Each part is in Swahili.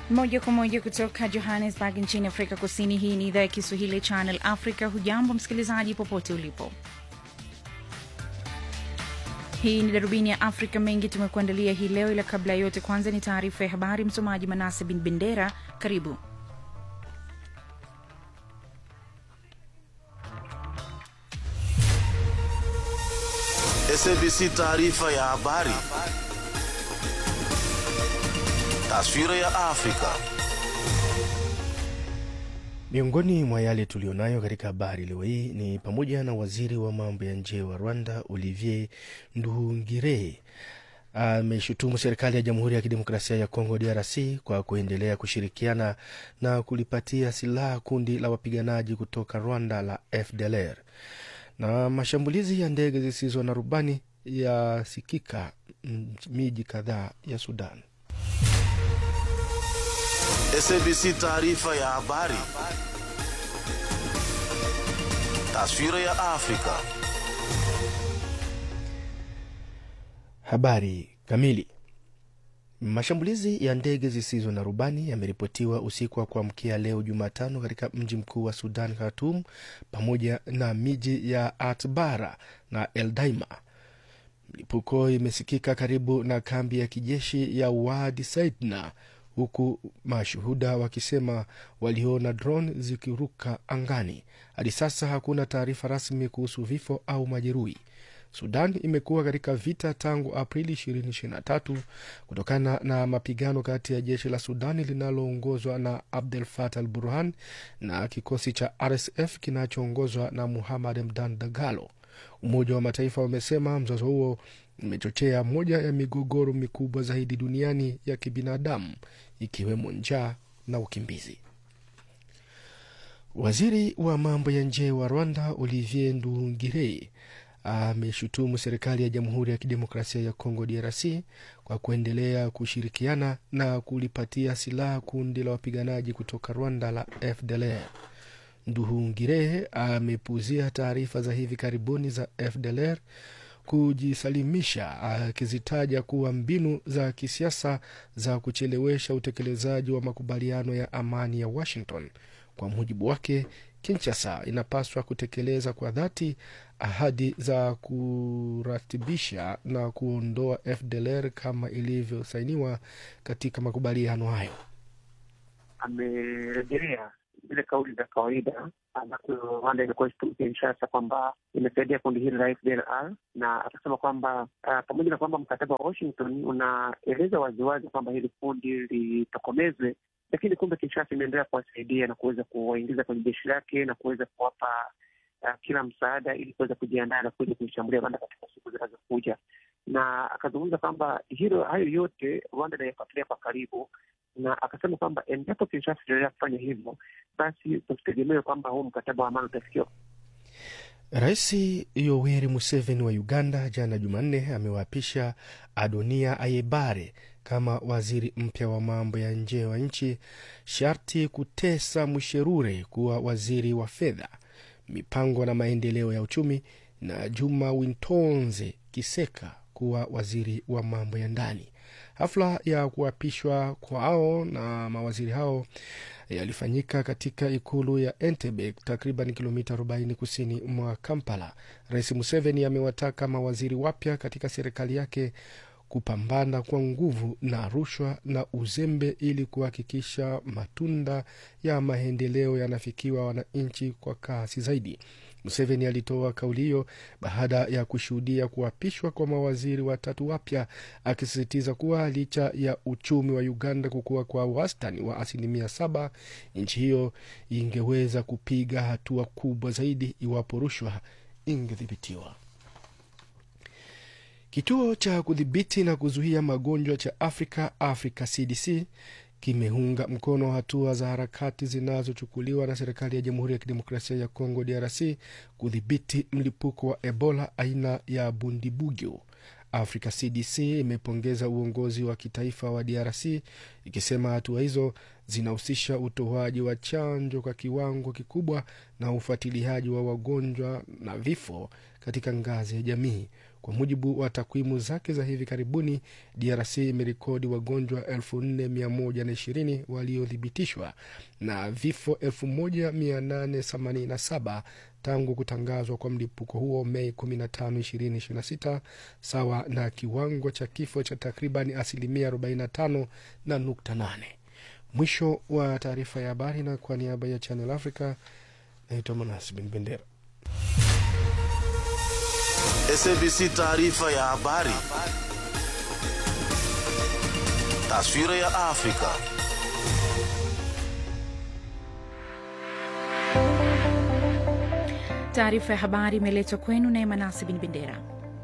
Moja kwa moja kutoka Johannesburg nchini Afrika Kusini. Hii ni idhaa ya Kiswahili Channel Africa. Hujambo msikilizaji, popote ulipo. Hii ni darubini ya Afrika. Mengi tumekuandalia hii leo, ila kabla ya yote, kwanza ni taarifa ya habari. Msomaji Manase bin Bendera, karibu. SABC taarifa ya habari. Taswira ya Afrika. Miongoni mwa yale tulionayo katika habari leo hii ni pamoja na waziri wa mambo ya nje wa Rwanda Olivier Nduhungirehe ameshutumu serikali ya Jamhuri ya Kidemokrasia ya Kongo DRC kwa kuendelea kushirikiana na kulipatia silaha kundi la wapiganaji kutoka Rwanda la FDLR. Na mashambulizi ya ndege zisizo na rubani yasikika miji kadhaa ya Sudan. SABC taarifa ya habari. Taswira ya Afrika. Habari kamili. Mashambulizi ya ndege zisizo na rubani yameripotiwa usiku wa kuamkia leo Jumatano katika mji mkuu wa Sudan, Khartoum, pamoja na miji ya Atbara na Eldaima. Mlipuko imesikika karibu na kambi ya kijeshi ya Wadi Saidna, huku mashuhuda wakisema waliona drone zikiruka angani. Hadi sasa hakuna taarifa rasmi kuhusu vifo au majeruhi. Sudan imekuwa katika vita tangu Aprili 2023 kutokana na mapigano kati ya jeshi la Sudani linaloongozwa na Abdel Fattah al Burhan na kikosi cha RSF kinachoongozwa na Muhammad Hamdan Dagalo. Umoja wa Mataifa umesema mzozo huo umechochea moja ya migogoro mikubwa zaidi duniani ya kibinadamu ikiwemo njaa na ukimbizi. Waziri wa mambo ya nje wa Rwanda Olivier Nduhungirehe ameshutumu serikali ya Jamhuri ya Kidemokrasia ya Kongo DRC kwa kuendelea kushirikiana na kulipatia silaha kundi la wapiganaji kutoka Rwanda la FDLR. Nduhungirehe amepuuzia taarifa za hivi karibuni za FDLR kujisalimisha, akizitaja kuwa mbinu za kisiasa za kuchelewesha utekelezaji wa makubaliano ya amani ya Washington. Kwa mujibu wake, Kinshasa inapaswa kutekeleza kwa dhati ahadi za kuratibisha na kuondoa FDLR kama ilivyosainiwa katika makubaliano hayo. Amerejelea zile kauli za kawaida ambazo Rwanda imekuwa ikitumu Kinshasa kwamba imesaidia kundi hili la FDLR, na akasema kwamba uh, pamoja na kwamba mkataba wa Washington unaeleza waziwazi kwamba hili kundi litokomezwe lakini kumbe Kinshasa imeendelea kuwasaidia na kuweza kuwaingiza kwenye jeshi lake na kuweza kuwapa uh, kila msaada ili kuweza kujiandaa na kuja kuishambulia Rwanda katika siku zinazokuja. Na akazungumza kwamba hilo hayo yote Rwanda inayafuatilia kwa karibu, na akasema kwamba endapo Kinshasa itaendelea kufanya hivyo, basi tusitegemee kwamba huu mkataba wa amani utafikiwa. Rais Yoweri Museveni wa Uganda jana Jumanne amewaapisha Adonia Ayebare kama waziri mpya wa mambo ya nje wa nchi, Sharti Kutesa Musherure kuwa waziri wa fedha, mipango na maendeleo ya uchumi, na Juma Wintonze Kiseka kuwa waziri wa mambo ya ndani. Hafla ya kuapishwa kwao na mawaziri hao yalifanyika katika ikulu ya Entebbe, takriban kilomita 40 kusini mwa Kampala. Rais Museveni amewataka mawaziri wapya katika serikali yake kupambana kwa nguvu na rushwa na uzembe ili kuhakikisha matunda ya maendeleo yanafikiwa wananchi kwa kasi zaidi. Museveni alitoa kauli hiyo baada ya kushuhudia kuapishwa kwa mawaziri watatu wapya, akisisitiza kuwa licha ya uchumi wa Uganda kukua kwa wastani wa asilimia saba, nchi hiyo ingeweza kupiga hatua kubwa zaidi iwapo rushwa ingedhibitiwa. Kituo cha kudhibiti na kuzuia magonjwa cha Afrika, Africa CDC, kimeunga mkono hatua za harakati zinazochukuliwa na serikali ya Jamhuri ya Kidemokrasia ya Kongo DRC kudhibiti mlipuko wa Ebola aina ya Bundibugyo. Africa CDC imepongeza uongozi wa kitaifa wa DRC ikisema hatua hizo zinahusisha utoaji wa chanjo kwa kiwango kikubwa na ufuatiliaji wa wagonjwa na vifo katika ngazi ya jamii. Kwa mujibu wa takwimu zake za hivi karibuni, DRC imerekodi wagonjwa 4120 waliothibitishwa na vifo 1887 tangu kutangazwa kwa mlipuko huo Mei 15, 2026 sawa na kiwango cha kifo cha takriban asilimia 45 na nukta 8. Mwisho wa taarifa ya habari, na kwa niaba ya Channel Africa naitwa Manas Bin Bendera. SABC taarifa ya habari. Taswira ya Afrika. Taarifa ya habari imeletwa kwenu naye Manasi Bin Bendera.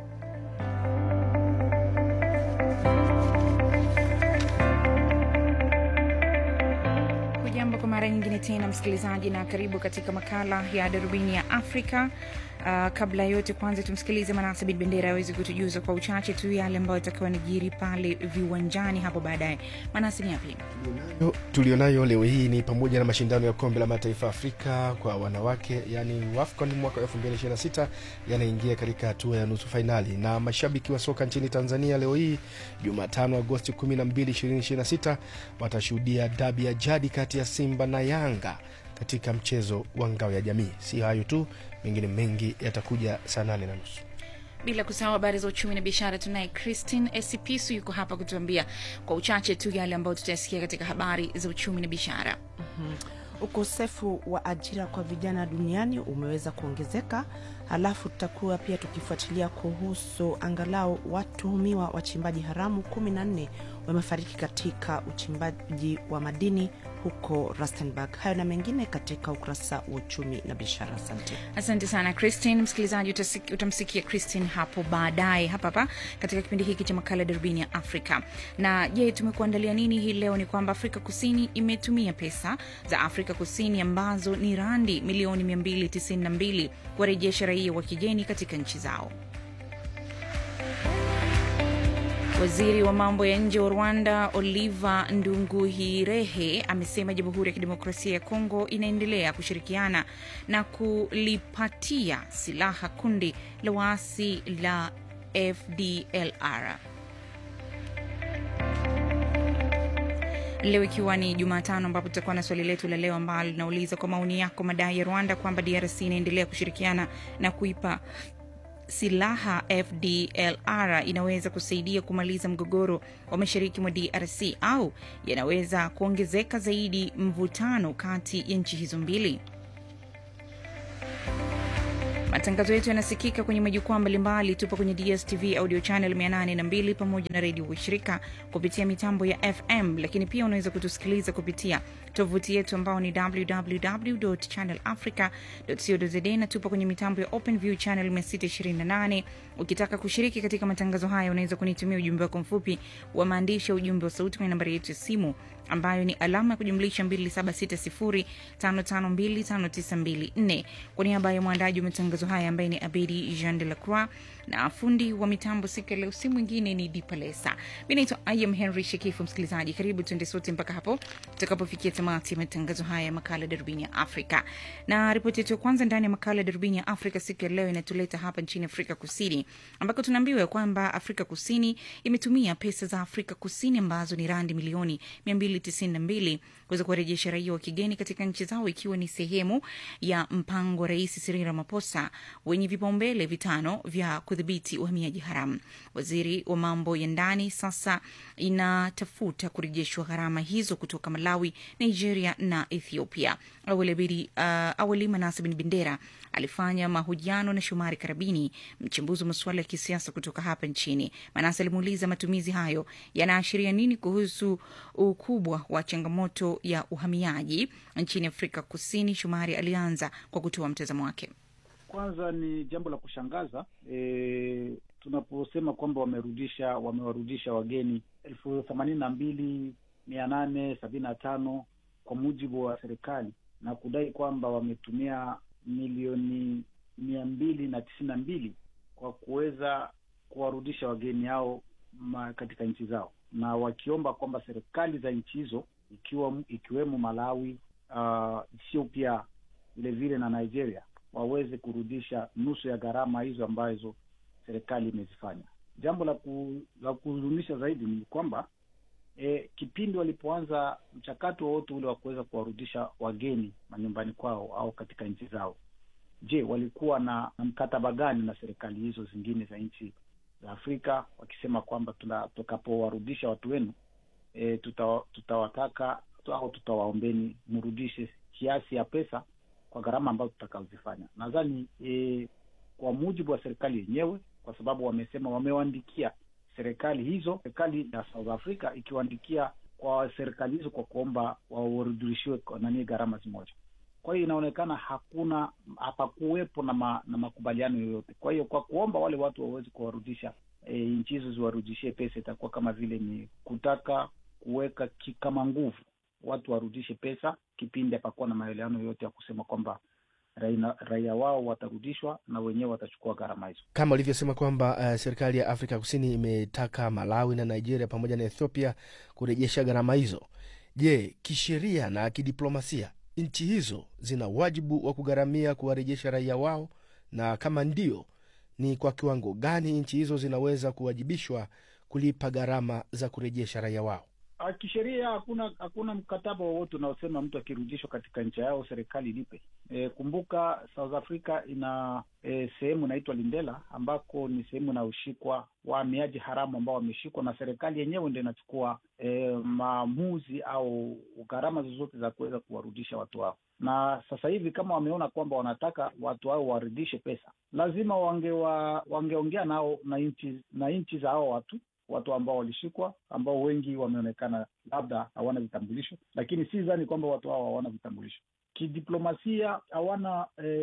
Hujambo kwa mara nyingine tena msikilizaji, na karibu katika makala ya darubini ya Afrika. Uh, kabla ya yote kwanza tumsikilize Manase Bin Bendera aweze kutujuza kwa uchache tu yale ambayo atakiwa nijiri pale viwanjani hapo baadaye. Manase, ni yapi Yo, tulionayo leo hii ni pamoja na mashindano ya kombe la mataifa Afrika kwa wanawake yani WAFCON mwaka 2026 yanaingia katika hatua ya nusu fainali, na mashabiki wa soka nchini Tanzania leo hii Jumatano Agosti 12, 2026 watashuhudia dabi ya jadi kati ya Simba na Yanga katika mchezo wa ngao ya jamii. Si hayo tu, mengine mengi yatakuja saa nane na nusu. bila kusahau habari za uchumi na biashara. Tunaye Christine Esipisu yuko hapa kutuambia kwa uchache tu yale ambayo tutayasikia katika habari za uchumi na biashara. Ukosefu wa ajira kwa vijana duniani umeweza kuongezeka. Halafu tutakuwa pia tukifuatilia kuhusu angalau watuhumiwa wachimbaji haramu kumi na nne wamefariki katika uchimbaji wa madini huko Rustenburg. Hayo na mengine katika ukurasa wa uchumi na biashara. Asante. Asante sana Christine. Msikilizaji, utasiki- utamsikia Christine hapo baadaye hapa hapa katika kipindi hiki cha makala darubini ya Afrika. Na je, tumekuandalia nini hii leo? Ni kwamba Afrika Kusini imetumia pesa za Afrika Kusini ambazo ni randi milioni 292 kuwarejesha raia wa kigeni katika nchi zao. Waziri wa mambo ya nje wa Rwanda Oliver Ndunguhirehe amesema Jamhuri ya Kidemokrasia ya Kongo inaendelea kushirikiana na kulipatia silaha kundi la waasi la FDLR. Leo ikiwa ni Jumatano, ambapo tutakuwa na swali letu la leo ambalo linauliza kwa maoni yako, madai ya Rwanda kwamba DRC inaendelea kushirikiana na kuipa silaha FDLR inaweza kusaidia kumaliza mgogoro wa mashariki mwa DRC au yanaweza kuongezeka zaidi mvutano kati ya nchi hizo mbili. Matangazo yetu yanasikika kwenye majukwaa mbalimbali. Tupo kwenye DSTV audio channel 802 pamoja na redio washirika kupitia mitambo ya FM, lakini pia unaweza kutusikiliza kupitia tovuti yetu ambao ni www.channelafrica.co.za na tupo kwenye mitambo ya OpenView channel 628. Ukitaka kushiriki katika matangazo haya, unaweza kunitumia ujumbe wako mfupi wa maandishi ya ujumbe wa sauti kwenye nambari yetu ya simu ambayo ni alama ya kujumlisha 2760552594. Kwa niaba ya mwandaji wa matangazo haya ambaye ni Abedi Jean de la Croix na fundi wa mitambo siku ya leo si mwingine ni Dipalesa. Mi naitwa Ayam Henry Shekifu. Msikilizaji, karibu tuende sote mpaka hapo tutakapofikia tamati ya matangazo haya ya makala ya darubini ya Afrika. Na ripoti yetu ya kwanza ndani ya makala ya darubini ya Afrika siku ya leo inatuleta hapa nchini Afrika Kusini, ambako tunaambiwa kwamba Afrika Kusini imetumia pesa za Afrika Kusini ambazo ni randi milioni 292 kuweza kuwarejesha raia wa kigeni katika nchi zao, ikiwa ni sehemu ya mpango wa Rais Cyril Ramaphosa wenye vipaumbele vitano vya kudhibiti uhamiaji haramu. Waziri wa mambo ya ndani sasa inatafuta kurejeshwa gharama hizo kutoka Malawi, Nigeria na Ethiopia. Awali, Abedi- uh, awali Manase Bin Bendera alifanya mahojiano na Shomari Karabini, mchambuzi wa masuala ya kisiasa kutoka hapa nchini. Manase alimuuliza matumizi hayo yanaashiria nini kuhusu ukubwa wa changamoto ya uhamiaji nchini Afrika Kusini. Shomari alianza kwa kutoa mtazamo wake. Kwanza ni jambo la kushangaza e, tunaposema kwamba wamerudisha wamewarudisha wageni elfu themanini na mbili mia nane sabini na tano kwa mujibu wa serikali na kudai kwamba wametumia milioni mia mbili na tisini na mbili kwa kuweza kuwarudisha wageni hao ma, katika nchi zao na wakiomba kwamba serikali za nchi hizo ikiwa ikiwemo Malawi, uh, Ethiopia vile vile na Nigeria waweze kurudisha nusu ya gharama hizo ambazo serikali imezifanya. Jambo la ku, la kuhuzunisha zaidi ni kwamba e, kipindi walipoanza mchakato wowote ule wa kuweza kuwarudisha wageni manyumbani kwao au katika nchi zao, je, walikuwa na, na mkataba gani na serikali hizo zingine za nchi za Afrika wakisema kwamba tutakapowarudisha watu wenu e, tuta, tutawataka au tutawaombeni mrudishe kiasi ya pesa kwa gharama ambazo tutakaozifanya. Nadhani e, kwa mujibu wa serikali yenyewe, kwa sababu wamesema wamewaandikia serikali hizo, serikali ya South Africa ikiwaandikia kwa serikali hizo kwa kuomba warudishiwe nani gharama zimoja. Kwa hiyo inaonekana hakuna hapakuwepo na, ma, na makubaliano yoyote. Kwa hiyo kwa kuomba wale watu waweze kuwarudisha e, nchi hizo ziwarudishie pesa, itakuwa kama vile ni kutaka kuweka kama nguvu watu warudishe pesa, kipindi hapakuwa na maelewano yoyote ya kusema kwamba raia, raia wao watarudishwa na wenyewe watachukua gharama hizo, kama ulivyosema kwamba uh, serikali ya Afrika Kusini imetaka Malawi na Nigeria pamoja na Ethiopia kurejesha gharama hizo. Je, kisheria na kidiplomasia nchi hizo zina wajibu wa kugharamia kuwarejesha raia wao, na kama ndio, ni kwa kiwango gani nchi hizo zinaweza kuwajibishwa kulipa gharama za kurejesha raia wao? Kisheria hakuna hakuna mkataba wowote unaosema mtu akirudishwa katika nchi yao serikali ilipe. E, kumbuka South Africa ina e, sehemu inaitwa Lindela ambako ni sehemu inayoshikwa wahamiaji haramu ambao wameshikwa na serikali yenyewe ndio inachukua e, maamuzi au gharama zozote za kuweza kuwarudisha watu hao. Na sasa hivi kama wameona kwamba wanataka watu hao warudishe pesa, lazima wangewa, wangeongea nao na nchi na nchi za hao watu watu ambao walishikwa ambao wengi wameonekana labda hawana vitambulisho, lakini si dhani kwamba watu hao hawana vitambulisho. Kidiplomasia hawana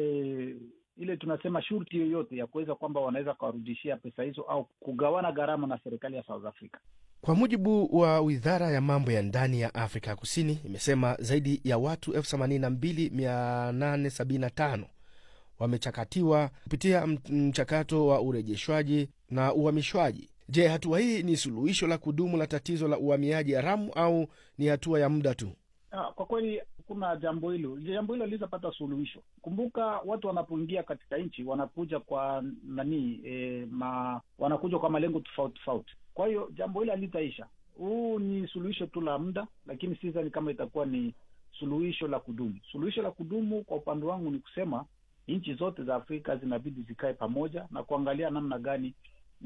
e, ile tunasema shurti yoyote ya kuweza kwamba wanaweza kuwarudishia pesa hizo au kugawana gharama na serikali ya South Africa. Kwa mujibu wa wizara ya mambo ya ndani ya Afrika ya Kusini, imesema zaidi ya watu elfu themanini na mbili mia nane sabini na tano wamechakatiwa kupitia mchakato wa urejeshwaji na uhamishwaji. Je, hatua hii ni suluhisho la kudumu la tatizo la uhamiaji haramu au ni hatua ya muda tu? Ah, kwa kweli kuna jambo hilo, jambo hilo lilizapata suluhisho. Kumbuka watu wanapoingia katika nchi wanakuja kwa nani e, ma, wanakuja kwa malengo tofauti tofauti. Kwa hiyo jambo hilo halitaisha. Huu ni suluhisho tu la muda, lakini sidhani kama itakuwa ni suluhisho la kudumu. Suluhisho la kudumu kwa upande wangu ni kusema nchi zote za Afrika zinabidi zikae pamoja na kuangalia namna gani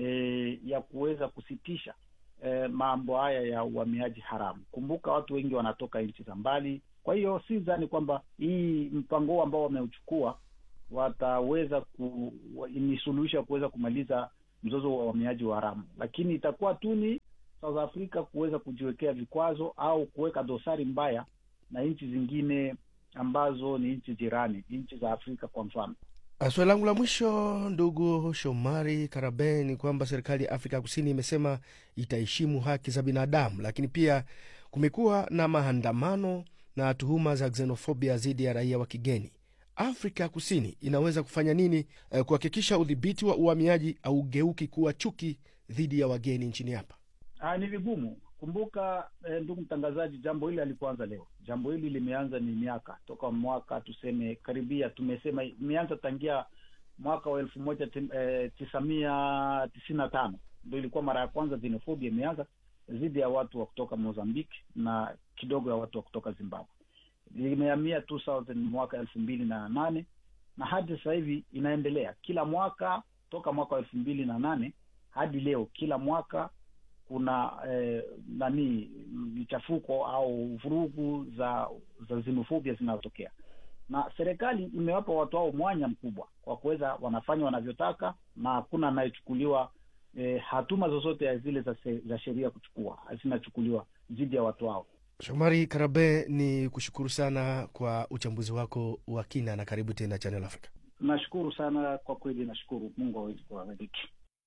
E, ya kuweza kusitisha e, mambo haya ya uhamiaji haramu. Kumbuka watu wengi wanatoka nchi za mbali, kwa hiyo si dhani kwamba hii mpango huu ambao wameuchukua wataweza ku, ni suluhisho ya kuweza kumaliza mzozo wa uhamiaji wa haramu, lakini itakuwa tu ni South Africa kuweza kujiwekea vikwazo au kuweka dosari mbaya na nchi zingine ambazo ni nchi jirani, nchi za Afrika kwa mfano. Swali langu la mwisho, ndugu Shomari Karabe, ni kwamba serikali ya Afrika Kusini imesema itaheshimu haki za binadamu, lakini pia kumekuwa na maandamano na tuhuma za xenofobia dhidi ya raia wa kigeni. Afrika Kusini inaweza kufanya nini eh, kuhakikisha udhibiti wa uhamiaji haugeuki kuwa chuki dhidi ya wageni nchini hapa? Ah, ni vigumu. Kumbuka eh, ndugu mtangazaji, jambo hili halikuanza leo. Jambo hili limeanza ni miaka toka mwaka tuseme karibia, tumesema imeanza tangia mwaka wa elfu moja eh, tisa mia tisini na tano ndo ilikuwa mara ya kwanza xenofobia imeanza dhidi ya watu wa kutoka Mozambique na kidogo ya watu wa kutoka Zimbabwe. Limehamia 2000 mwaka elfu mbili na nane na hadi sasa hivi inaendelea kila mwaka toka mwaka wa elfu mbili na nane hadi leo, kila mwaka kuna eh, nani michafuko au vurugu za za xenofobia zinazotokea, na serikali imewapa watu hao mwanya mkubwa kwa kuweza wanafanya wanavyotaka, na hakuna anayechukuliwa eh, hatuma zozote ya zile za, za sheria kuchukua zinachukuliwa dhidi ya watu hao. Shomari Karabe, ni kushukuru sana kwa uchambuzi wako wa kina na karibu tena Channel Africa. Nashukuru sana kwa kweli, nashukuru. Mungu awezi kuwabariki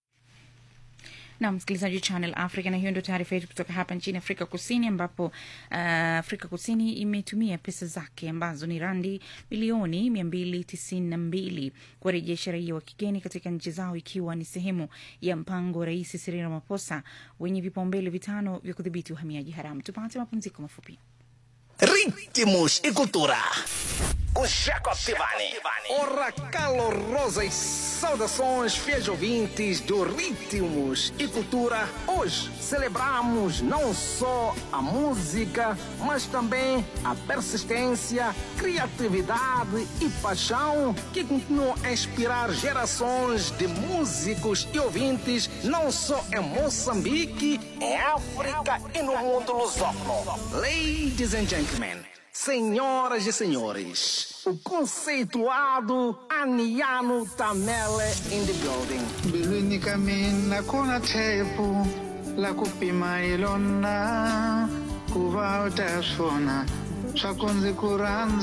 na msikilizaji wa Channel Africa, na hiyo ndio taarifa yetu kutoka hapa nchini Afrika Kusini, ambapo uh, Afrika Kusini imetumia pesa zake ambazo ni randi bilioni mia mbili tisini na mbili kuwarejesha raia wa kigeni katika nchi zao, ikiwa ni sehemu ya mpango wa Rais Cyril Ramaphosa wenye vipaumbele vitano vya kudhibiti uhamiaji haramu. Tupate mapumziko mafupi. Ritmos e cultura. com Jacob Tivani. Ora calorosas saudações, fiéis ouvintes do Ritmos e Cultura. Hoje celebramos não só a música, mas também a persistência, criatividade e paixão que continuam a inspirar gerações de músicos e ouvintes, não só em Moçambique, em África e no mundo lusófono. Ladies and gentlemen, senhoras e senhores, o conceituado Aniano Tamele in the building. mbilwini ka mina ku na tshepo la ku pima hi lona ku va u ta swona swa ku ndzi ku rhandza